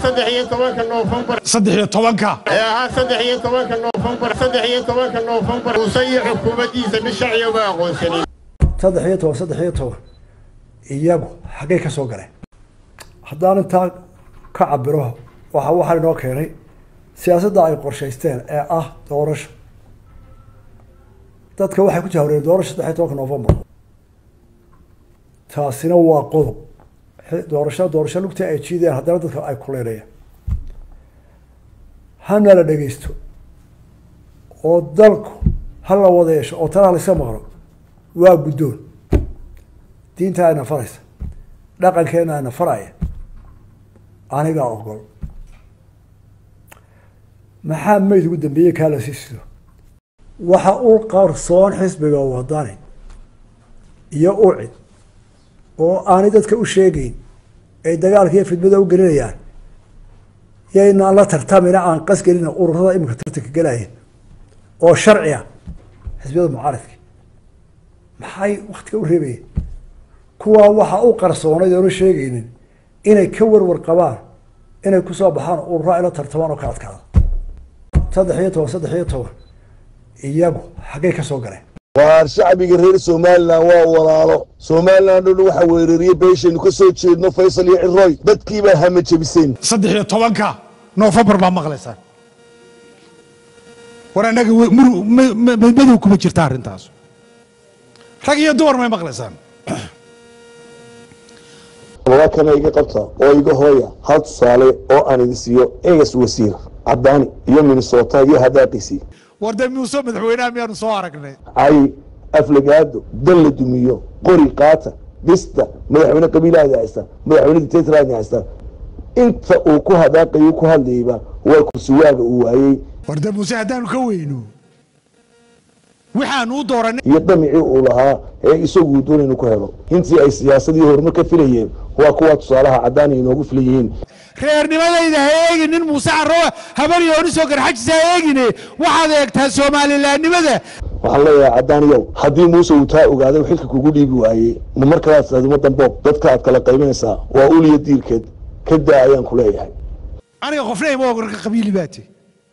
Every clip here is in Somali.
saddex iyo tobanka noofembar saddex iyo tobanka ee ahaa saddex iyo tobanka noofembar saddex iyo tobanka noofembar muuse iyo xukuumaddiisa mid shacyo ma aqoonsanin saddex iyo toban saddex iyo toban iyagu xaggay ka soo galeen haddaan intaa ka cabiro waxa waxaa inoo keenay siyaasadda ay qorshaysteen ee ah doorasho dadka waxay ku jahwareen doorasho saddex iyo tobanka novembar taasina waa qodob doorasho doorasho lugtii ay jiideen haddana dadka ay kuleynayaan hana la dhegeysto oo dalku ha la wada yeesho oo tanaa layska maqlo waa guddoon diinta ayna faraysa dhaqankeena ayna faraya anigaa ogol maxaa mayd ugu dambeeyey kaa la sii sido waxa u qarsoon xisbiga wadani iyo ucid oo aanay dadka u sheegeyn ay dagaalka iyo fidmada u gelinayaan yaynaan la tartamina aan qas gelina ururada iminka tartanka gelaya oo sharci ah xisbiyada mucaaradka maxay waktiga u reebayeen kuwaa waxaa u qarsoonayd oona sheegaynin inay ka warwar qabaan inay kusoo baxaan urura ila tartamaan oo ka adkaada saddex iyo toban saddex iyo toban iyagu xaggay ka soo galeen waar shacbiga reer somalilan waa walaalo somalilan o dhan waxaa weerariyey beeshaynu ka soo jeedno faysal iyo ciroy dadkiibaa hama jebiseen saddex iyo tobanka noofembar baa maqlaysaan war annaga we- muru- ma- ma- madow kuma jirta arrintaas rag iyo dumar may maqlaysaan kana iga qabta oo iga hooya hal tusaale oo aan idin siiyo egas wasiir cadaani iyo minnesota iyo hadaaqiisii war dee muuse madaxweynaha miyaanu soo aragnay cay aflagaado dan la dumiyo qori qaata dista madaxweyne qabiilahaadi haysta madaxweyne dictatorhaadi haysta inta uu ku hadaaqayo ku hadlayba waa kursiwaaga uu waayey war dee muuse haddaanu ka weyno waxaanu u dooranay iyo damicii uu lahaa ee isagu doon inuu ku helo intii ay siyaasadii horumar ka filayeen waa kuwa tusaalaha cadaan ay inoogu filan yihiin reernimadayda ha eegin nin muuse carrowa habar yoonisoo garxajisa ha eegine waxaad eegtaa soomalilaannimada waxaan leeyahay cadaaniyow haddii muuse uu taa ogaaday xilka kugu dhiibi waayey ma markalaad tidhahdo ummadan boob dadka aad kala qaybinaysaa waa uliya diirkeed ka daa ayaan ku leeyahay aniga qofna ima ogorka qabiili baate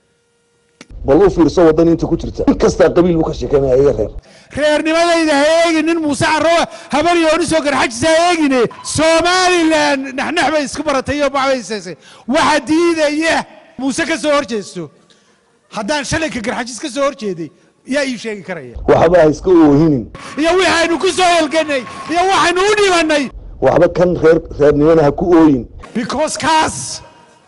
bal u fiirso waddan inta ku jirta in kastaa qabiil buu ka sheekanaya iyo reer reernimadayda ha eegin nin muuse carrowa habar yoonisoo garxajisa ha eegine somalilan naxnax bay isku baratay iyo baxbaysaysay waxa diidaya muuse ka soo horjeesto haddaan shalayka garxajis ka soo horjeeday yaa ii sheegi karaya waxba ha iska oohinin iyo waxaynu ku soo helganay iyo waxaynu u dhibannay waxba kan reer reernimana ha ku ooyin because kaas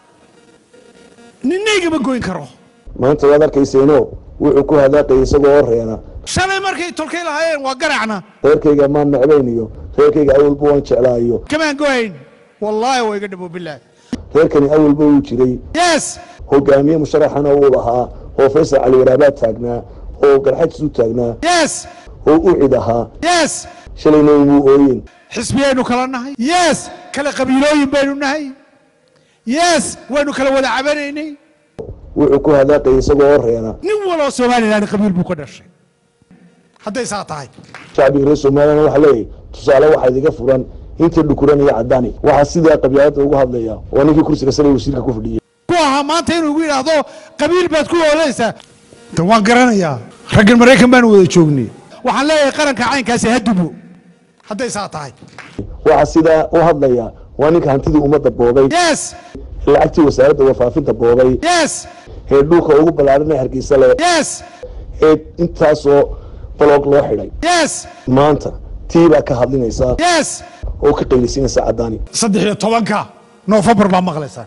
ninnaygama goyn karo maanta waad arkayseeno wuxuu ku hadaaqayay isagoo oo reena shalay markay tolkay lahaayeen waa garacna reerkayga maan necbayniyo reerkayga awalba waan jeclaayo kamaan gohayn wallaahi waa iga dhabo bilaah reerkani awalba uu jiray yes hogaamiye musharaxana uu lahaa oo faysal cali waraabaad taagnaa oo garxajis u taagnaa yes oo u cid ahaa yes shalayna umuu ooyin xisbiyaynu kala nahay yes kala qabiilooyin baynu nahay yes waynu kala wada cabanaynay wuxuu ku hadaaqayay isagoo oo reena nin waloo somalilan qabiil buu ka dhashay hadday saa tahay shacbiga reer somalilan waxaa leeyahay tusaale waxaa idiga furan inta dhukuran iyo cadaani waxaa sidaa qabyaalada ugu hadlaya waa ninkii kursiga sare wasiirka ku fadhiyey ku ahaa maanta inuu igu yidhaahdo qabiil baad ku oolaysaa de waan garanayaa raggan maraykan baanu wada joognay waxaan leeyahay qaranka caynkaasi ha dubo hadday saa tahay waxaa sidaa u hadlaya waa ninka hantidii ummadda boobay yes lacagtii wasaaradda warfaafinta boobay yes ee dhulka ugu ballaaran ee hargeysa leh yes ee intaasoo baloog loo xidhay yes maanta tii baa ka hadlinaysaa yes oo ka qaylisinaysa cadaani saddex iyo tobanka noofembar baa maqlaysaan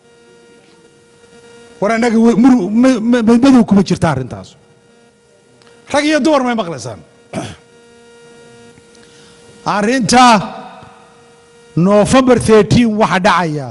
war annaga we- muru- ma- ma- madow kuma jirta arrintaas rag iyo dumar may maqlaysaan arrinta noofembar 13 waxa dhacaya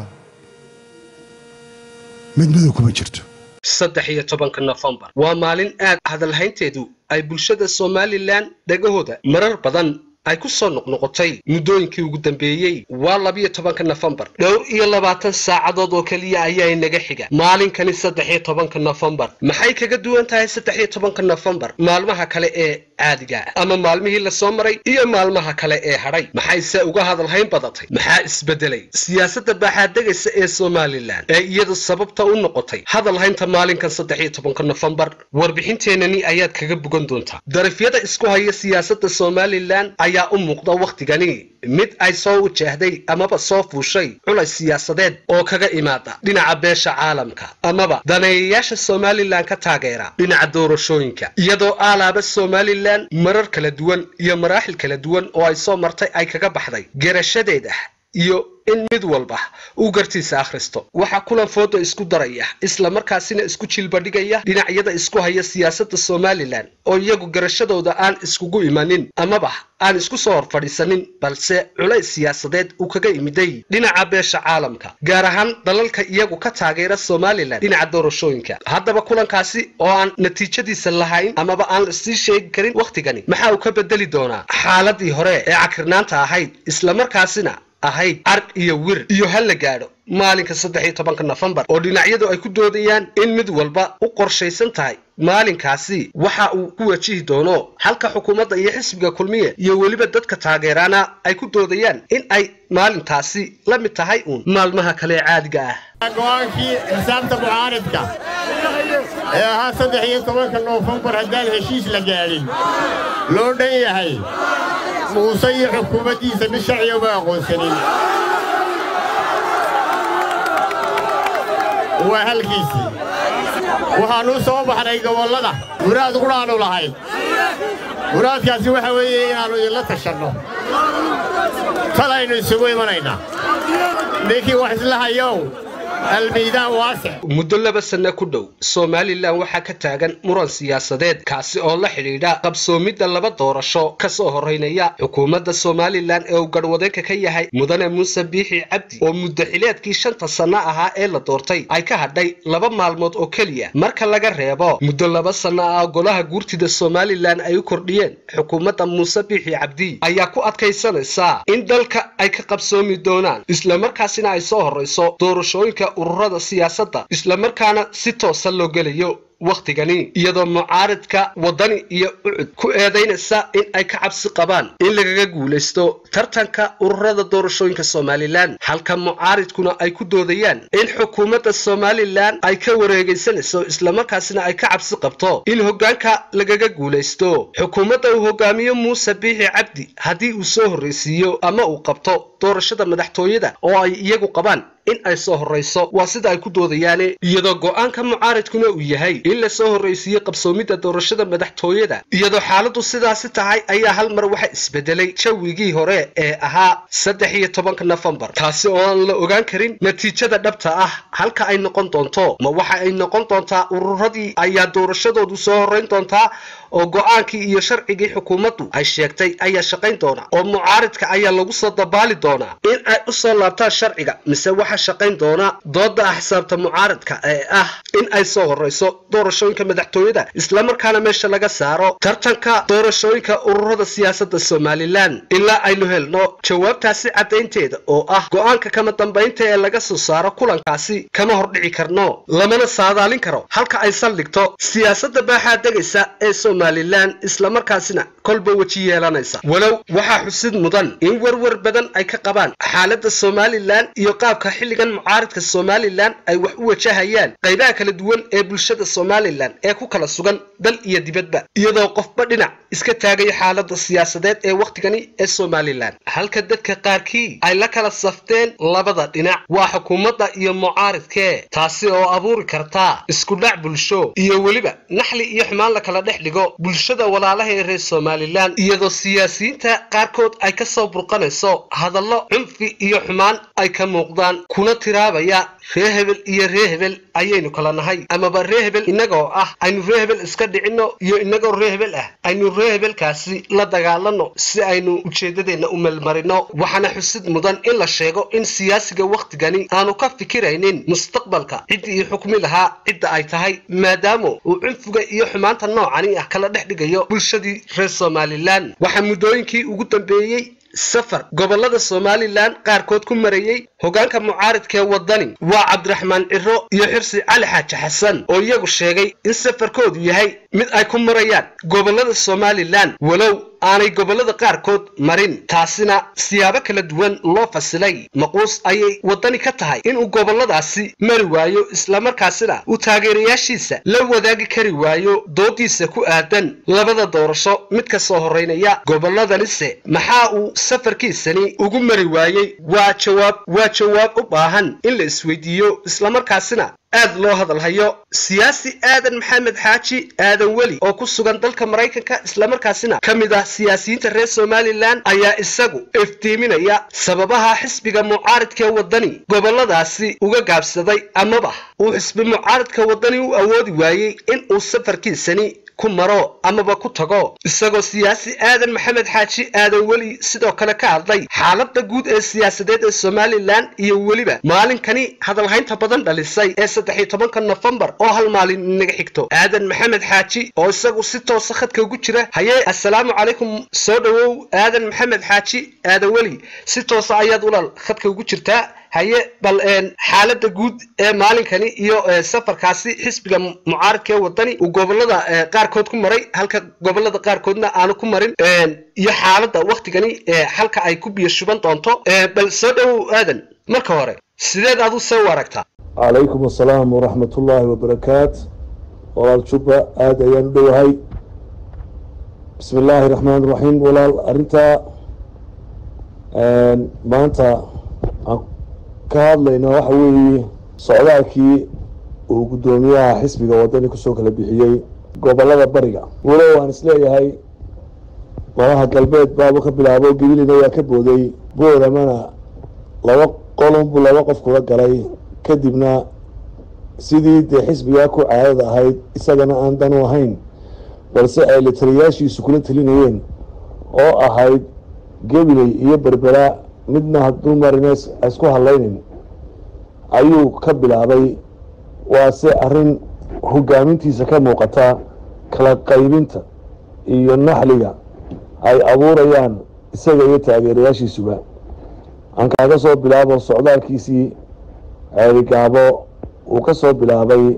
mid madow kuma jirto saddex iyo tobanka nofembar waa maalin aad hadalhaynteedu ay bulshada somalilan dhegahooda marar badan ay ku soo noqnoqotay muddooyinkii ugu dambeeyey waa labiyo tobanka nofembar dhowr iyo labaatan saacadood oo keliya ayaa inaga xiga maalinkani saddex iyo tobanka nofembar maxay kaga duwan tahay saddex iyo tobanka nofembar maalmaha kale ee caadiga ama maalmihii lasoo maray iyo maalmaha kale ee hadhay maxayse uga hadalhayn badatay maxaa isbedelay siyaasadda baaxaadegaysa ee somalilan ee iyadu sababta u noqotay hadalhaynta maalinkan saddex iyo tobanka nofembar warbixinteenani ayaad kaga bogan doontaa darafyada isku haya siyaasadda somalilan ayaa u muuqda wakhtigani mid ay soo wajahday amaba soo fuushay culays siyaasadeed oo kaga imaada dhinaca beesha caalamka amaba daneeyayaasha somalilan ka taageera dhinaca doorashooyinka iyadoo aalaaba somalilan marar kala duwan iyo maraaxil kala duwan oo ay soo martay ay kaga baxday gerashadeeda iyo in mid walba uu gartiisa akhristo waxaa kulan fooda isku daraya isla markaasina isku jilbadhigaya dhinacyada isku haya siyaasadda somalilan oo iyagu garashadooda aan iskugu imanin amaba aan isku soo hor fadhiisanin balse culays siyaasadeed uu kaga imiday dhinaca beesha caalamka gaar ahaan dalalka iyagu ka taageera somalilan dhinaca doorashooyinka haddaba kulankaasi oo aan natiijadiisa lahayn amaba aan lasii sheegi karin wakhtigani maxaa uu ka bedeli doonaa xaaladii hore ee cakirnaanta ahayd islamarkaasina ahayd car iyo wir iyo ha la gaadho maalinka saddex iyo tobanka nofembar oo dhinacyadu ay ku doodayaan in mid walba u qorshaysan tahay maalinkaasi waxa uu ku wajihi doono halka xukuumadda iyo xisbiga kulmiye iyo weliba dadka taageeraana ay ku doodayaan in ay maalintaasi la mid tahay uun maalmaha kale ee caadiga ah go'aankii xisaabta mucaaridka ee ahaa saddex iyo tobanka noofembar haddaan heshiis la gaadhin loo dhan yahay muuse iyo xukuumaddiisa mid sharciga uma aqoonsanin waa halkiisii waxaannu soo baxnay gobollada muraad qudhaannu lahayn muraadkaasi waxa weeye inaannu idinla tashanno talaynu isugu imanaynaa ninkii wax isla hayow almiidaan waasic muddo laba sanno ku dhow somalilan waxaa ka taagan muran siyaasadeed kaasi oo la xidhiidha qabsoomidda laba doorasho ka soo horraynaya xukuumadda somalilan ee uu garhwadeenka ka yahay mudane muuse biixi cabdi oo muddo xileedkii shanta sanno ahaa ee la doortay ay ka hadhay laba maalmood oo keliya marka laga reebo muddo laba sanno ah golaha guurtida somalilan ay u kordhiyeen xukuumadda muuse biixi cabdi ayaa ku adkaysanaysaa in dalka ay ka qabsoomi doonaan islamarkaasina ay soo horrayso doorashooyinka ururada siyaasadda islamarkaana si toosa loo gelayo wakhtigani iyadoo mucaaridka waddani iyo ucud ku eedaynaysa in ay ka cabsi qabaan in lagaga guulaysto tartanka ururada doorashooyinka somalilan halka mucaaridkuna ay ku doodayaan in xukuumadda somalilan ay ka wareegaysanayso islamarkaasina ay ka cabsi qabto in hoggaanka lagaga guulaysto xukuumadda uu hogaamiyo muuse biixi cabdi haddii uu soo horraysiiyo ama uu qabto doorashada madaxtooyada oo ay iyagu qabaan in ay soo horrayso waa sida ay ku doodayaane iyadoo go'aanka mucaaridkuna uu yahay in la soo horraysiiye qabsoomidda doorashada madaxtooyada iyadoo xaaladdu sidaasi tahay ayaa hal mar waxa isbedelay jawigii hore ee ahaa saddex iyo tobanka nofembar taasi oo aan la ogaan karin natiijada dhabta ah halka ay noqon doonto ma waxa ay noqon doontaa ururadii ayaa doorashadoodu soo horrayn doontaa oo go'aankii iyo sharcigii xukuumaddu ay sheegtay ayaa shaqayn doona oo mucaaridka ayaa lagu soo dabaali doonaa in ay u soo laabtaan sharciga mise waxa shaqayn doona dooda axsaabta mucaaridka ee ah in ay soo horrayso doorashooyinka madaxtooyada islamarkaana meesha laga saaro tartanka doorashooyinka ururada siyaasadda somalilan ilaa aynu helno jawaabtaasi caddaynteeda oo ah go'aanka kama dambaynta ee laga soo saaro kulankaasi kama hordhici karno lamana saadaalin karo halka ay saldhigto siyaasadda baaxaa degaysa ee somalilan islamarkaasina kolba weji yeelanaysa walow waxaa xusid mudan in werwer badan ay ka qabaan xaaladda somalilan iyo qaabka xilligan mucaaridka somalilan ay wax u wajahayaan qaybaha kala duwan ee bulshada somalilan ee ku kala sugan dal iyo dibadba iyadoo qofba dhinac iska taagaya xaaladda siyaasadeed ee wakhtigani ee somalilan halka dadka qaarkii ay la kala safteen labada dhinac waa xukuumadda iyo mucaaridkee taasi oo abuuri karta iskudhac bulsho iyo weliba naxli iyo xumaan la kala dhex dhigo bulshada walaalaha ee reer somalilan iyadoo siyaasiyiinta qaarkood ay ka soo burqanayso hadallo cunfi iyo xumaan ay ka muuqdaan kuna tiraabaya ree hebel iyo ree hebel ayaynu kala nahay amaba ree hebel innagoo ah aynu ree hebel iska dhicinno iyo innagoo ree hebel ah aynu ree hebelkaasi la dagaalanno si aynu ujeeddadeenna u melmarino waxaana xusid mudan in la sheego in siyaasiga wakhtigani aanu ka fikiraynin mustaqbalka ciddii ii xukmi lahaa cidda ay tahay maadaama uu cunfiga iyo xumaanta noocani ah kala dhex dhigayo bulshadii reer somalilan waxaa muddooyinkii ugu dambeeyey safar gobolada somalilan qaarkood ku marayey hogaanka mucaaridkaee wadani waa cabdiraxmaan ciro iyo xirsi cali xaaji xasan oo iyagu sheegay in safarkoodu yahay mid ay ku marayaan gobolada somalilan walow aanay gobolada qaarkood marin taasina siyaabo kala duwan loo fasilay maquus ayay waddani ka tahay inuu goboladaasi mari waayo islamarkaasina uu taageerayaashiisa la wadaagi kari waayo doodiisa ku aadan labada doorasho mid ka soo horraynaya goboladanise maxaa uu safarkiisani ugu mari waayey waa jawaab waa jawaab u baahan in la isweydiiyo islamarkaasina aad loo hadalhayo siyaasi aadan maxamed xaaji aadan weli oo ku sugan dalka maraykanka islamarkaasina ka mid ah siyaasiyiinta reer somalilan ayaa isagu iftiiminaya sababaha xisbiga mucaaridkaee waddani goboladaasi uga gaabsaday amaba uu xisbi mucaaridka waddani u awoodi waayey in uu safarkiisani ku maro amaba ku tago isagoo siyaasi aadan maxamed xaaji aadan weli sidoo kale ka hadlay xaaladda guud ee siyaasadeed ee somalilan iyo weliba maalinkani hadalhaynta badan dhalisay ee saddex iyo tobanka nofembar oo hal maalin inaga xigto aadan maxamed xaaji oo isagu si toosa khadka ugu jira hayee assalaamu calaykum soo dhowow aadan maxamed xaaji aadan weli si toosa ayaad ulal khadka ugu jirtaa haye bal xaaladda guud ee maalinkani iyo safarkaasi xisbiga mucaaridka ee waddani uu gobolada qaarkood ku maray halka gobolada qaarkoodna aanu ku marin iyo xaaladda waktigani halka ay ku biyo shuban doonto bal soo dhowow aadan marka hore sideed adu see u aragtaa calaykum assalaam waraxmat ullaahi wabarakaat walaal jubba aada ayaan u dhowahay bismi illaahi raxmaan raxiim walaal arrintaa maanta aan ka hadlayna waxa weeye socdaalkii uu guddoomiyaha xisbiga waddani kusoo kala bixiyey gobolada bariga walow aan isleeyahay malaha galbeed baaba ka bilaabo gebilina waa ka booday booramana laba qolunbu laba qof kula galay kadibna sidii dee xisbigaa ku caadada ahayd isagana aan danu ahayn balse ay la taliyaashiisu kula telinayeen oo ahayd gebiley iyo berbera midna hadduu marina isku hadlaynin ayuu ka bilaabay waase arrin hogaamintiisa ka muuqata kala qaybinta iyo naxliga ay abuurayaan isaga iyo taageerayaashiisuba aan kaaga soo bilaabo socdaalkiisii ceerigaabo uu ka soo bilaabay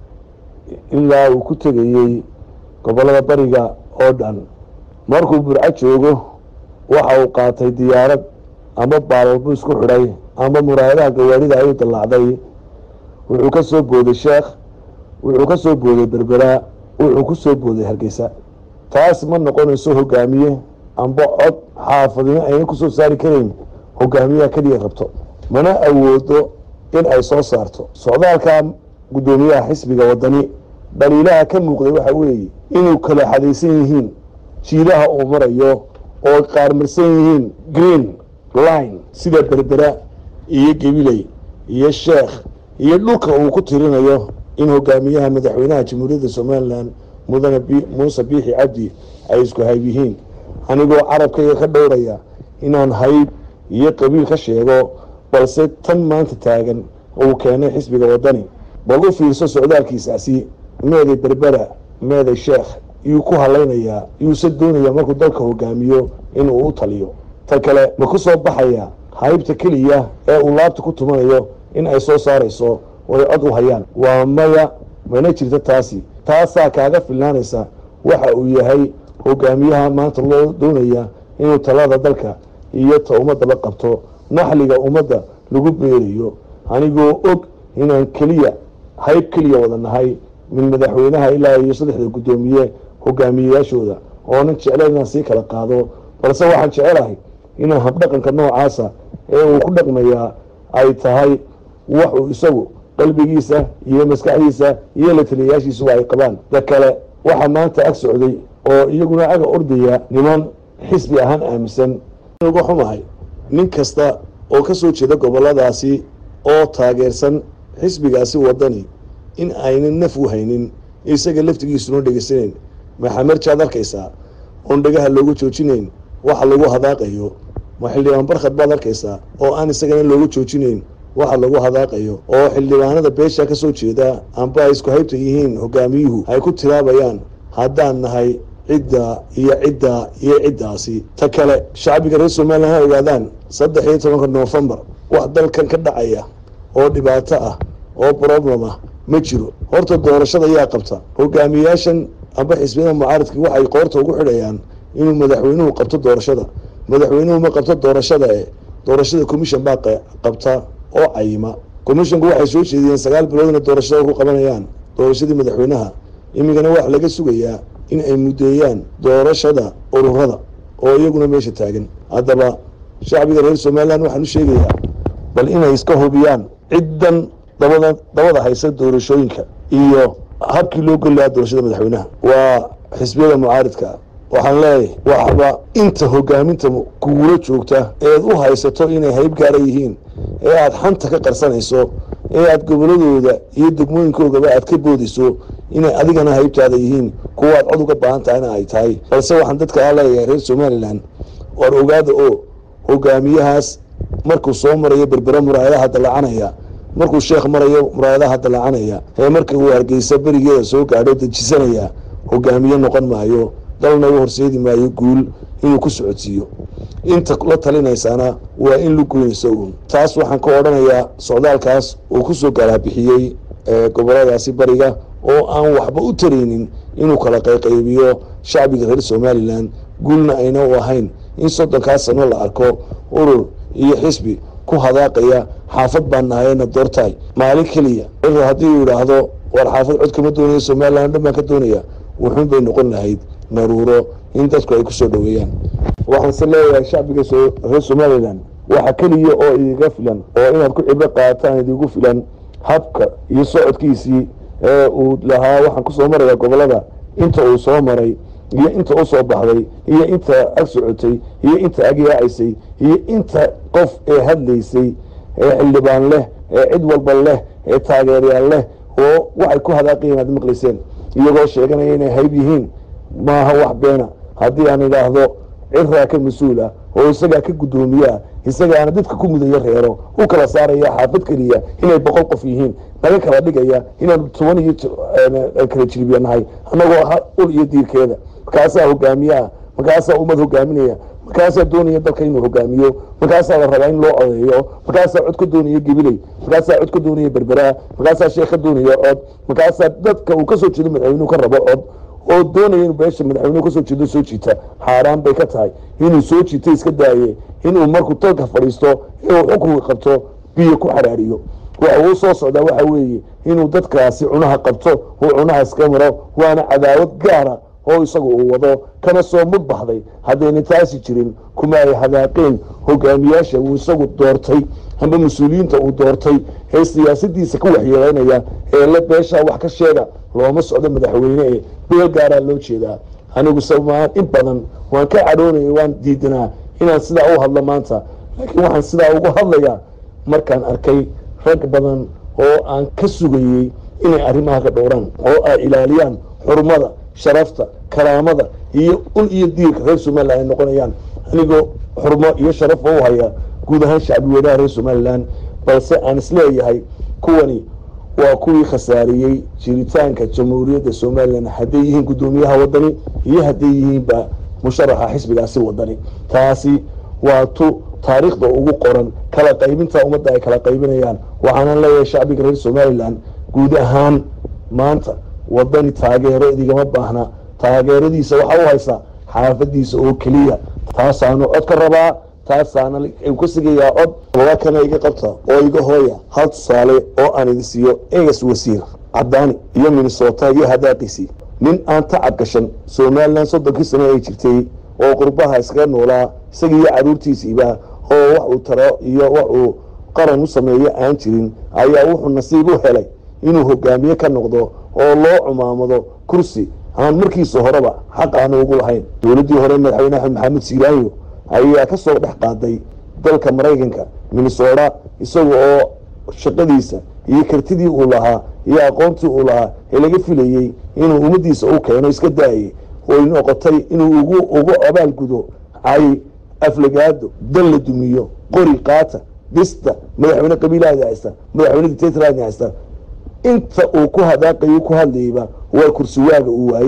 ilaa uu ku tegayey gobollada bariga oo dhan markuu burco joogo waxa uu qaatay diyaarad ama baalalbu isku xidhay ama muraayadaha gawaarida ayuu dallaacday wuxuu ka soo booday sheekh wuxuu ka soo booday berbera wuxuu ku soo booday hargeysa taas ma noqonayso hogaamiye amba cod xaafadimo ayna kusoo saari karayn hogaamiyaha keliya qabto mana awoodo in ay soo saarto socdaalka guddoomiyaha xisbiga waddani dhaliilaha ka muuqday waxa weeye inuu kala xadaysan yihiin jiilaha uu marayo oo qaarmarsan yihiin green line sida berbera iyo gebiley iyo sheekh iyo dhulka uu ku tirinayo in hogaamiyaha madaxweynaha jamhuuriyadda somalilan mudane muuse biixi cabdi ay isku hayb yihiin anigoo carabkayga ka dhowraya inaan hayb iyo qabiil ka sheego balse tan maanta taagan uu keenay xisbiga waddani bal u fiirso socdaalkiisaasi meeday berbera meeday sheekh yuu ku halaynayaa yuuse doonayaa markuu dalka hogaamiyo inuu u taliyo ta kale ma ku soo baxaya haybta keliya ee uu laabta ku tumanayo in ay soo saarayso oo ay cod u hayaan waa maya mana jirto taasi taasaa kaaga filnaanaysa waxa uu yahay hogaamiyaha maanta loo doonaya inuu talada dalka iyo ta ummadaba qabto naxliga ummadda lagu beerayo anigoo og inaan keliya hayb keliya wada nahay min madaxweynaha ilaa iyo saddexda guddoomiye hogaamiyeyaashooda oonan jeclayn inaan sii kala qaado balse waxaan jecelahay inaan habdhaqanka noocaasa ee uu ku dhaqmayaa ay tahay wax uu isagu qalbigiisa iyo maskaxdiisa iyo la taliyayaashiisuba ay qabaan da kale waxaa maanta ag socday oo iyaguna aga ordaya niman xisbi ahaan aaminsan uga xumahay nin kasta oo ka soo jeeda goboladaasi oo taageersan xisbigaasi waddani in aynan naf u haynin isaga laftigiisuna dhegeysanayn maxamerjaad arkaysaa oon dhegaha loogu joojinayn waxa lagu hadaaqayo ma xildhibaan barkhad baad arkaysaa oo aan isagana loogu joojinayn waxa lagu hadaaqayo oo xildhibaanada beesha ka soo jeeda amba ay isku haybta yihiin hogaamiyuhu ay ku tilaabayaan haddaan nahay cidda iyo cidda iyo ciddaasi ta kale shacbiga reer somalilan ha ogaadaan saddex iyo tobanka noofembar wax dalkan ka dhacaya oo dhibaato ah oo problem ah ma jiro horta doorashada ayaa qabta hogaamiyaashan amba xisbiyada mucaaradka waxay qoorta ugu xidhayaan inuu madaxweynuhu qabto doorashada madaxweynuhu ma qabto doorashada e doorashada commission baa qabta oo cayima commissionku waxay soo jeediyeen sagaal bilood inay doorashada ku qabanayaan doorashadii madaxweynaha imikana waxa laga sugayaa in ay muddeeyaan doorashada ururada oo iyaguna meesha taagan haddaba shacbiga reer somalilan waxaan u sheegayaa bal inay iska hubiyaan ciddan dabada dabada haysa doorashooyinka iyo habkii loo geli lahaa doorashada madaxweynaha waa xisbiyada mucaaridka waxaan leeyahay waxba inta hogaaminta kugula joogta eed u haysato inay hayb gaara yihiin ee aada xanta ka qarsanayso ee aada goboladooda iyo degmooyinkoogaba aad ka boodayso inay adigana haybtaada yihiin kuwaad cod uga baahan tahayna ay tahay balse waxaan dadka a leeyahay reer somalilan waar ogaada oo hogaamiyahaas markuu soo marayo berbere muraayadaha dalacanaya markuu sheekh marayo muraayadaha dalacanaya ee marka uu hargeysa berigeeda soo gaadho dejisanaya hogaamiye noqon maayo dalna u horseedi maayo guul inuu ku socodsiiyo inta la talinaysaana waa in la goynayso uun taas waxaan ka odhanayaa socdaalkaas uu kusoo galaabixiyey goboladaasi bariga oo aan waxba u taraynin inuu kala qayqaybiyo shacbiga reer somalilan guulna ayna u ahayn in soddonkaas sano la arko urur iyo xisbi ku hadaaqaya xaafad baan nahayna doortaay maalin keliya urur haddii uu yidhaahdo waar xaafad cod kama doonayo somalilan dhan baan ka doonaya wuxuun bay noqon lahayd naruuro in dadku ay kusoo dhoweeyaan waxaanse leeyahay shacbiga reer somalilan waxa keliya oo idiga filan oo inaad ku cibro qaataan idigu filan habka iyo socodkiisii ee uu lahaa waxaan kusoo maraya gobolada inta uu soo maray iyo inta u soo baxday iyo inta ag socotay iyo inta ag yaacaysay iyo inta qof ee hadlaysay ee xildhibaan leh ee cid walba leh ee taageeryaal leh oo waxay ku hadaaqayeen aad maqlayseen iyagoo sheeganaya inay hayb yihiin maaha wax beena haddii aan idhaahdo ciraa ka mas-uul ah oo isagaa ka guddoomiyaa isagaana dadka ku mudayo reero u kala saaraya xaafad keliya inay boqol qof yihiin naga kala dhigaya inaan toban iyo kala jiribiya nahay annagoo ul iyo diirkeeda markaasaa hogaamiyaa markaasaa ummad hogaaminaya markaasaa doonaya dalka inuu hogaamiyo markaasaa la rabaa in loo codeeyo markaasaa cod ka doonaya gebiley markaasaa cod ka doonaya berberaa markaasaa sheekh ka doonaya cod markaasaa dadka uu kasoo jeedo madaxweynuhu ka rabo cod oo doonaya inuu beesha madaxweynuhu kasoo jeedo soo jiita xaaraan bay ka tahay inuu soo jiita iska daaye inuu markuu dalka fadhiisto inuu xukunka qabto biyo ku xaraariyo waxa uu soo socdaa waxa weeye inuu dadkaasi cunaha qabto uu cunaha iska maro waana cadaawad gaara oo isagu uu wado kana soo mudbaxday haddayna taasi jirin kuma ay hadaaqeen hogaamiyaasha uu isagu doortay amba mas-uuliyiinta uu doortay ee siyaasadiisa ka waxyeeleynaya ee la beeshaa wax ka sheega looma socdo madaxweyne ee beel gaaraa loo jeedaa anigu samaan in badan waan ka cadhoonaya waan diidanaa inaan sidaa u hadlo maanta laakiin waxaan sidaa ugu hadlayaa markaan arkay rag badan oo aan ka sugayey inay arrimaha ka dhowraan oo ay ilaaliyaan xurmada sharafta karaamada iyo ul iyo diirka reer somalilan ay noqonayaan anigoo xurmo iyo sharaf u haya guud ahaan shacbi weynaha reer somalilan balse aan isleeyahay kuwani waa kuwii khasaariyey jiritaanka jamhuuriyadda somalilan hadday yihiin guddoomiyaha wadani iyo hadday yihiinba musharaxa xisbigaasi wadani taasi waa tu taariikhda ugu qoran kala qaybinta ummadda ay kala qaybinayaan waxaanan leeyahay shacbiga reer somalilan guud ahaan maanta wadani taageero idigama baahna taageeradiisa waxaa u haysaa xaafadiisa oo keliya taasaanu cod ka rabaa taasaana ka sigayaa cod walakana iga qabta oo iga hooya hal tusaale oo aan idi siiyo egas wasiir cadaani iyo minnesota iyo hadaaqiisii nin aan tacab gashan somalilan soddonkii sano ay jirtay oo qurbaha iskaga noolaa isaga iyo caruurtiisiiba oo wax uu taro iyo wax uu qaran u sameeyo aan jirin ayaa wuxuu nasiib u helay inuu hogaamiye ka noqdo oo loo cumaamado kursi aan markiisa horeba xaq aanu ugu lahayn dowladdii hore madaxweyne axmed maxamed siilaayo ayaa ka soo dhex qaaday dalka maraykanka minnesota isaga oo shaqadiisa iyo kartidii uu lahaa iyo aqoontii uu lahaa ee laga filayey inuu ummaddiisa u keeno iska daayay oy noqotay inuu ugu ugu abaalgudo cay aflagaado dal la dumiyo qori qaata dhista madaxweyne qabiilahaadi haysta madaxweyne dictatorhaadi haysta inta uu ku hadaaqayo ku hadlayba waa kursi waaga uu waayey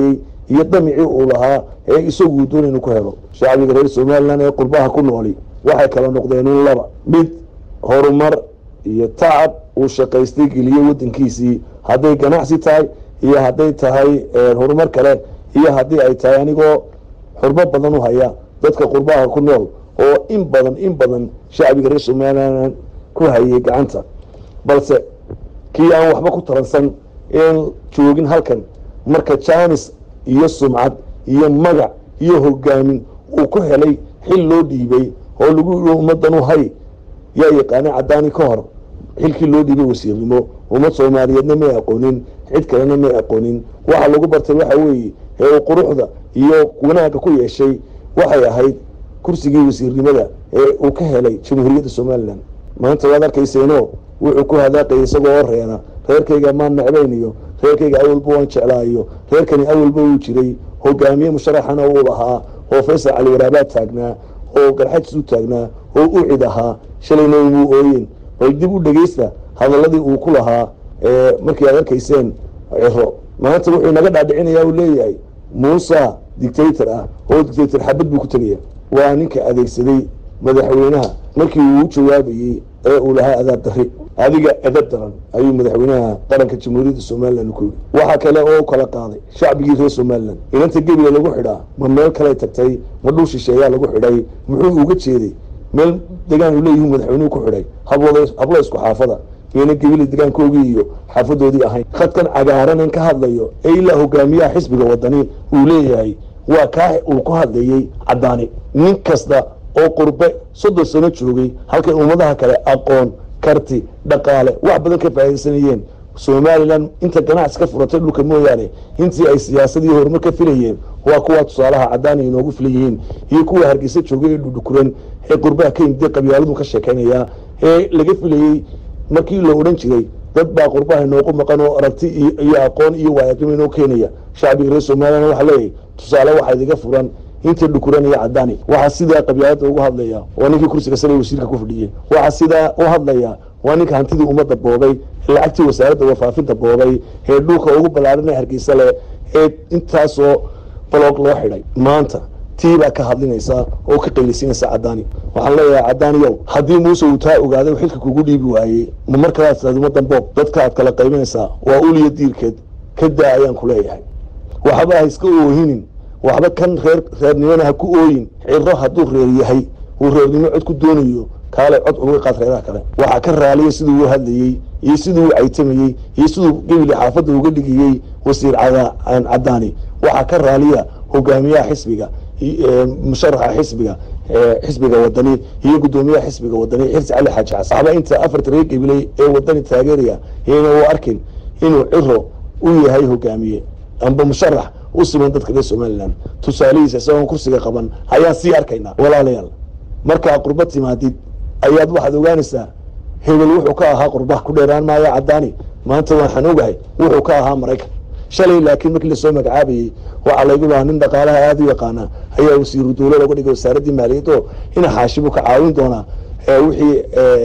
iyo damicii uu lahaa ee isagu uu doonay inuu ku helo shacbiga reer somalilan ee qurbaha ku nooli waxay kala noqdeen un laba mid horumar iyo tacab uu shaqaystay geliye wadankiisii hadday ganacsi tahay iyo hadday tahay horumar kale iyo haddii ay tahay anigoo xurmo badan u haya dadka qurbaha ku nool oo in badan in badan shacbiga reer somalilan ku hayay gacanta balse kii aan waxba ku taransan een joogin halkan marka jaanis iyo sumcad iyo magac iyo hogaamin uu ku helay xil loo dhiibay oo lagu yidhi ummaddan u hay yaa yaqaana caddaani ka hor xilkii loo dhiibay wasiirnimo ummad soomaaliyeedna may aqoonin cid kalena may aqoonin waxa lagu bartay waxa weeye ee uu quruxda iyo wanaagga ku yeeshay waxay ahayd kursigii wasiirnimada ee uu ka helay jamhuuriyadda somalilan maanta waad arkayseeno wuxuu ku hadaaqayay isagoo oo reena reerkayga maan necbayn iyo reerkayga awalba waan jeclaayo reerkani awalba wuu jiray hogaamiye musharaxana uu lahaa oo faysal cali waraabaad taagnaa oo garxajis u taagnaa oo u cid ahaa shalayna umuu ooyen bal dib u dhegeysta hadaladii uu ku lahaa markii aad arkayseen ciro maanta wuxuu naga dhaadhicinayaa uu leeyahay muusa dictator ah oo dictator xabad buu ku tegaya waa ninka adeegsaday madaxweynaha markii uu u jawaabayey ee uu lahaa adaab dari adiga edab daran ayuu madaxweynaha qaranka jamhuuriyadda somalilan ku yidhi waxaa kale oo kala qaaday shacbigii reer somalilan inanta gebiga lagu xidhaa ma meel kaley tagtay ma dhul shisheeyaa lagu xidhay muxuu uga jeeday meel degaan uu leeyihi madaxweynuhu ku xidhay hablo isku xaafada iyona gebila degaankoogii iyo xaafadoodii ahayn khadkan cagaaranan ka hadlayo ee ilaa hogaamiyaha xisbiga wadani uu leeyahay waa kaa uu ku hadlayey caddaani nin kasta oo qurbe soddon sano joogay halkay ummadaha kale aqoon karti dhaqaale wax badan ka faa'iidaysanayeen somalilan inta ganacsi ka furatay dhulka mooyaane intii ay siyaasadii horumar ka filayeen waa kuwa tusaalaha caddaani inoogu filan yihiin iyo kuwa hargeysa joogay ee dhudhukuran ee qurbaha ka yimid qabyaaladu ka sheekaynayaa ee laga filayey markii la odhan jiray dad baa qurbaha inoogu maqan oo aragti iyo aqoon iyo waayaqimo inoo keenaya shacbiga reer somalilan waxaa leeyahay tusaale waxaa idiga furan inta dhukuranaya caddaani waxaa sidaa qabyaalada ugu hadlaya waa ninkii kursiga sare wasiirka ku fadhiyey waxaa sidaa u hadlaya waa ninka hantidii ummadda boobay ee lacagtii wasaaradda warfaafinta boobay ee dhulka ugu ballaaran ee hargeysa leh ee intaasoo baloog loo xidhay maanta tii baa ka hadlinaysa oo ka qaylisinaysa caddaani waxaan leeyahay caddaaniyow haddii muuse uu taa ogaaday xilka kugu dhiibi waayey ma markalaad tidhahdo ummaddan boob dadka aad kala qaybinaysaa waa uliya diirkeed ka daa ayaan ku leeyahay waxba ha iska oohinin waxba kan reer reernimona ha ku ooyin ciro hadduu reer yahay uu reernimo cod ku doonayo kaale cod uga qaad reeraha kale waxaa ka raaliya siduu u hadlayey iyo siduu u caytamayey iyo siduu gebili xaafadda uga dhigayey wasiir caddaani waxaa ka raaliya hogaamiyaha xisbiga musharaxa xisbiga xisbiga wadani iyo gudoomiyaha xisbiga wadani xirsi cali xaaji xasan waxba inta afarta reer gebiley ee wadani taageeraya iyana u arkin inuu ciro u yahay hogaamiye amba musharax u siman dadka reer somalilan tusaalihiisa isagoon kursiga qaban ayaan sii arkaynaa walaalayaal markaa qurba timaadid ayaad waxaad ogaanaysaa hebel wuxuu ka ahaa qurba ku dheeraan maayo caddaani maanta waxaan ogahay wuxuu ka ahaa maraykan shalay laakiin markii lasoo magacaabayey waxaa laygu lahaa nin dhaqaalaha aada u yaqaana ayaa wasiiru dowla looga dhigay wasaaraddii maaliyad oo ina xaashibu ka caawin doonaa wixii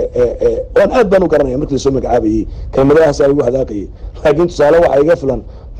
waan aad baan u garanaya markii lasoo magacaabayey kelmadahaasaa lagu hadaaqayay laakiin tusaale waxaa iga filan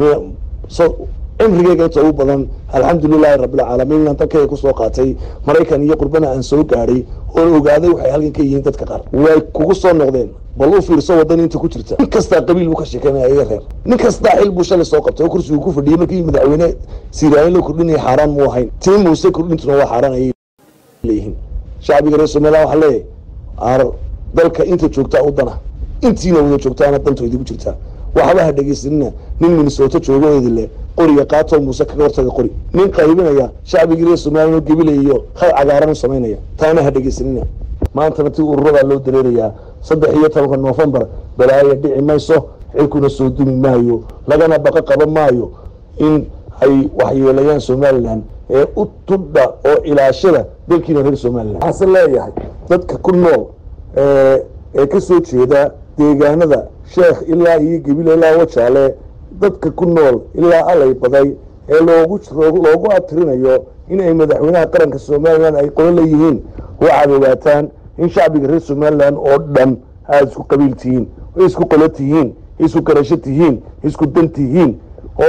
cimrigeyga inta ugu badan alxamdulilahi rabbilcaalamiin inaan dalkayga kusoo qaatay maraykan iyo qurbana aan soo gaadhay oon ogaaday waxay halkan ka yihiin dadka qaar way kugu soo noqdeen bal u fiirso wadan inta ku jirta nin kastaa qabiil buu ka sheekeynaya iga reer nin kastaa xil buu shalay soo qabtay oo kursigu ku fadhiyey markii madaxweyne siiraayin la kordhinaya xaaraan muu ahayn tii muuse kordhintuna waa xaaraan ayay leeyihiin shacbiga reer somaliland waxaa leeyahay dalka inta joogtaa u dana intiina wada joogtaana danto idigu jirtaa waxba ha dhegeysanina nin minnesota joogo idile qoriga qaatoo muuse kaga hortaga qori nin qaybinaya shacbigii reer somalilan oo gebilaya iyo khad cagaaran u samaynaya taana ha dhegeysanina maantana ti ururadaa loo dareerayaa saddex iyo tobanka noofembar balaaya dhici mayso xilkuna soo dumi maayo lagana baqo qaban maayo in ay waxyeelayaan somalilan ee u tudha oo ilaashada dalkiina reer somalilan waxaase leeyahay dadka ku nool ee ka soo jeeda deegaanada sheekh ilaa iyo gebil ilaa wajaale dadka ku nool ilaa alay baday ee loogu loogu abtirinayo in ay madaxweynaha qaranka somalilan ay qolo leeyihiin waxaad ogaataan in shacbiga reer somalilan oo dhan aada isku qabiil tihiin isku qolo tihiin isku garasho tihiin isku dan tihiin oo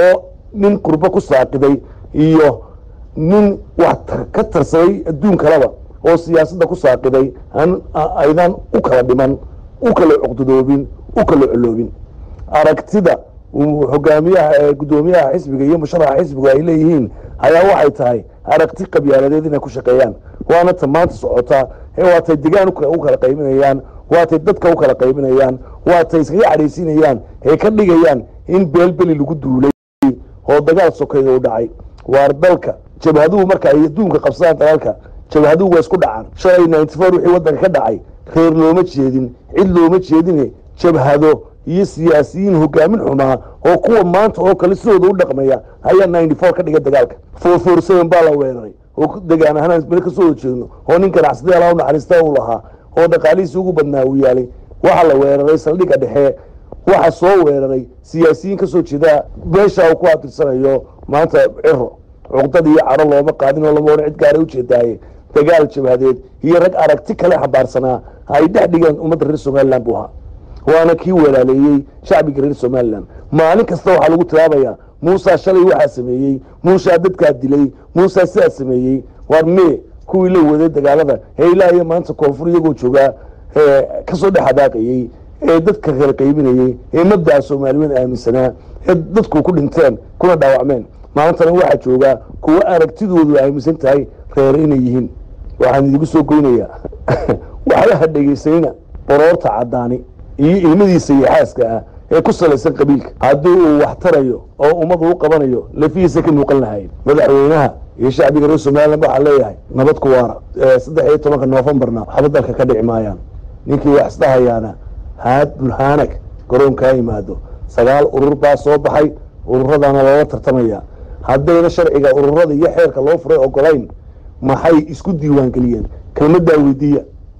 nin qurbo ku saaqiday iyo nin wax ka tarsaday adduun kaleba oo siyaasadda ku saaqiday aan aydan u kala dhiman u kala cuqdadoobin u kala coloobin aragtida hogaamiyaha guddoomiyaha xisbiga iyo musharaxa xisbigu ay leeyihiin ayaa waxay tahay aragti qabyaaladeed inay ku shaqeeyaan waana ta maanta socotaa waatay degaan u kala qaybinayaan waatay dadka u kala qaybinayaan waatay iskaga cadhaysiinayaan ee ka dhigayaan in beelbeli lagu duulay oo dagaal sokeeya u dhacay waar dalka jabhaduhu marka ay adduunka qabsadaan dagaalka jabhaduhu waa isku dhacaan shalay ninety four wixii waddanka ka dhacay reer looma jeedin cid looma jeedine jabhado iyo siyaasiyiin hogaamin xumaa oo kuwa maanta oo kale sidooda u dhaqmaya ayaa ninety four ka dhigay dagaalka four four seven baa la weeraray oo degaan ahaan meel kasoo wada jeedno oo nin ganacsade alaa u naxariista uu lahaa oo dhaqaalihiisi ugu badnaa uu yaalay waxaa la weeraray saldhigga dhexe waxa soo weeraray siyaasiyiin kasoo jeeda meesha uu ku atirsanayo maanta ciro cuqdad iyo caro looma qaadin oo lama odhan cid gaara ujeedaaye dagaal jabhadeed iyo rag aragti kale xambaarsanaa ay dhex dhigeen ummadda reer somalilan buu ahaa waana kii walaaleeyey shacbiga reer somalilan maalin kasta waxaa lagu tilaabayaa muusa shalay waxaa sameeyey muusaa dadkaa dilay muusaa sidaa sameeyey waar mee kuwii la waday dagaalada ee ilaa iyo maanta koonfur iyagoo joogaa kasoo dhex hadaaqayey ee dadka kala qaybinayey ee mabdaca soomaaliyeed aaminsanaa ee dadku ku dhinteen kuna dhaawacmeen maalintana waxaa joogaa kuwa aragtidoodu aaminsan tahay reer inay yihiin waxaan idigu soo goynayaa waxba ha dhegaysanina boroorta caddaani iyo ilmadiisa iyo xaaska ah ee ku salaysan qabiilka haddii uu wax tarayo oo ummadu u qabanayo lafihiisa ka muuqan lahayn madaxweynaha iyo shacbiga reer somalilan waxaa leeyahay nabad ku waara saddex iyo tobanka noofembarna waxba dalka ka dhici maayaan ninkii wax isdhahayaana haad bulhaanag garoonkaa yimaado sagaal urur baa soo baxay ururadaana loola tartamaya haddayna sharciga ururada iyo xeerka loo furay ogolayn maxay isku diiwaangeliyeen kelmaddaa weydiiya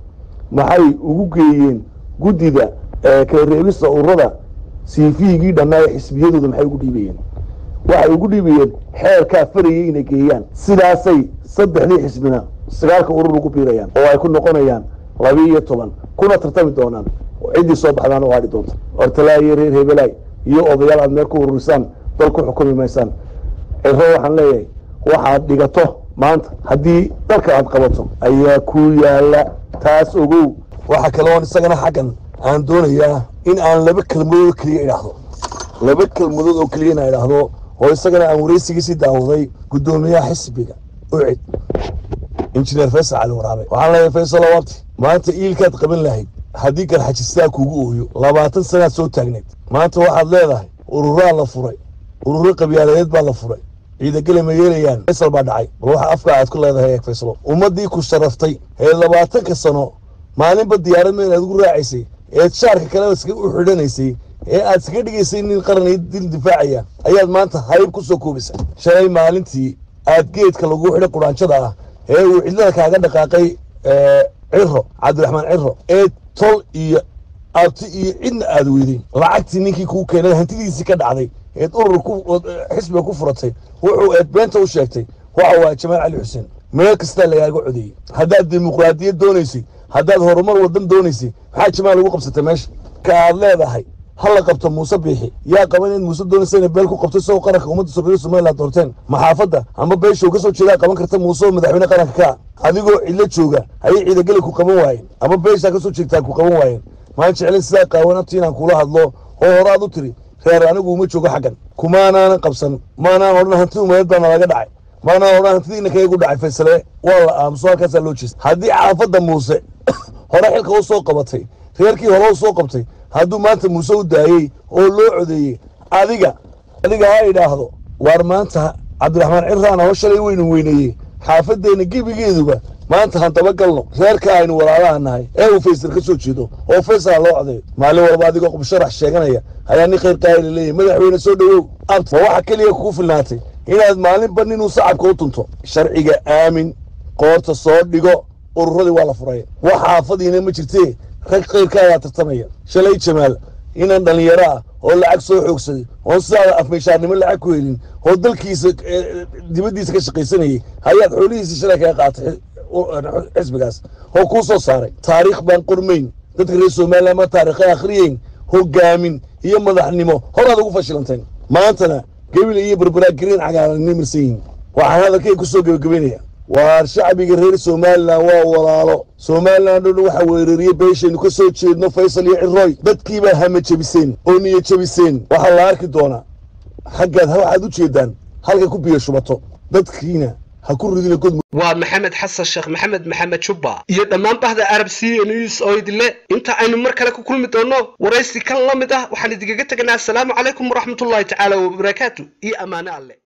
maxay ugu geeyeen guddida kala reebista ururada siifihigii dhannaa ee xisbiyadooda maxay ugu dhiibayeen waxay ugu dhiibayeen xeerkaa farayay inay geeyaan sidaasay saddexdii xisbina sagaalka urur ugu biirayaan oo ay ku noqonayaan laba iyo toban kuna tartami doonaan ciddii soo baxdaan oo hadhi doonta hortalaa iyo reer hebelaay iyo odayaal aad meel ku ururisaan dal ku xukumi maysaan ciro waxaan leeyahay waxaad dhigato maanta haddii dalka aad qabato ayaa ku yaala taas ogow waxaa kaloon isagana xaggan aan doonayaa in aan laba kelmadood oo keliya idhaahdo laba kelmadood oo keliya inaan idhaahdo oo isagana aan waraysigiisii daawaday guddoomiyaha xisbiga ucid injineer faysal cali waraabe waxaan leeyahay faysal wabti maanta iilkaad qaban lahayd haddii garxajistaa kugu ooyo labaatan sanaad soo taagneed maanta waxaad leedahay ururaa la furay ururo qabyaaladeed baa la furay ciidagele ma yeelayaan faysal baa dhacay bal waxa afka aad ku leedahay eeg faysalo ummaddii ku sharaftay ee labaatanka sano maalinba diyaarad meel aad ugu raacaysay eed shaarka kale iska u xidhanaysay ee aad iskaga dhigaysay nin qaran iyo dil difaacaya ayaad maanta hayb ku soo koobisa shalay maalintii aad geedka lagu xidhay quraanjada ah ee uu cidlada kaaga dhaqaaqay ciro cabdiraxmaan ciro ee tol iyo abti iyo cidna aad weyday lacagtii ninkii kuu keenay hantidiisii ka dhacday eed urur ku xisbiga ku furatay wuxuu eed beenta u sheegtay waxa waa jamaal cali xuseen meel kastaa lagaaga codeeyey haddaad dimuqraadiyad doonaysay haddaad horumar wadan doonaysay maxaa jamaal ugu qabsatay meesha ka aad leedahay ha la qabto muuse biixi yaa qaban in muuse doonaysa inay beel ku qabto isagoo qaranka ummadda soomaalida somaliland doorteen maxaafadda ama beeshow ka soo jeedaa qaban karta muuse oo madaxweyne qaranka ka adigoo cidlo jooga ayay ciidageli ku qaban waayeen ama beeshaa ka soo jeegtaa ku qaban waayeen maan jeclin sidaa qaawan abti inaan kula hadlo oo horaad u tiri reer anigu uma joogo xaggan kumaanaanan qabsan maanaan odhan hanti umadeed baana laga dhacay maanaan odhan hantidiina kayagu dhacay faysale waa la aamuso halkaasaa loo jeesta haddii xaafadda muuse hore xilka u soo qabatay reerkii hore u soo qabtay hadduu maanta muuse u daayey oo loo codeeyey adiga adiga ha idhaahdo waar maanta cabdiraxmaan cirraana oo shalay weynu weyneeyey xaafadeenna gebigeeduba maanta han dabagalno reerka aynu walaalaha nahay ee uu faysal ka soo jeedo oo faysala loo codeeyo maalin walba adigoo qubsharax sheeganaya ayaa nin khayr qaayla leeyahy madaxweyne soo dhowow abt waa waxa keliya kugu filnaatay inaad maalinba ninuu sacabka u tunto sharciga aamin qoorta soo dhigo ururadii waa la furay wax xaafadiina ma jirtee rag khayrka ayaa tartamaya shalay jamaal inaan dhallinyaro ah oo lacag soo xoogsaday oon sidaada afmeyshaarnimo lacag ku helin oo dalkiisa dibaddiisa ka shaqaysanayay hayaad xoolihiisii shalay kaga qaatay xisbigaas oo kuu soo saaray taariikh baan qormayn dadka reer somaliland ma taariikhay akhriyeyn hogaamin iyo madaxnimo horaad ugu fashilanteen maantana gebile iyo barbaraa green cagaaran nimirsan yihin waxaan hadalkay ku soo gebagabaynaya waar shacbiga reer somalilan waa walaalo somalilan dhan waxa weerariyey beeshaynu ka soo jeedno faysal iyo ciroy dadkiibaa hama jebiseen oo niyo jebiseen waxaa la arki doonaa xaggaad waxaad u jeedaan halkay ku biyo shubato dadkiina ha ku ridina god waa maxamed xasan sheekh maxamed maxamed jubba iyo dhammaan bahda arab c news oo idinle inta aynu mar kale ku kulmi doono waraysi kan la mid ah waxaan idinkaga teganaa asalaamu calaykum waraxmatullahi tacaala wabarakaatu iyo ammaane alle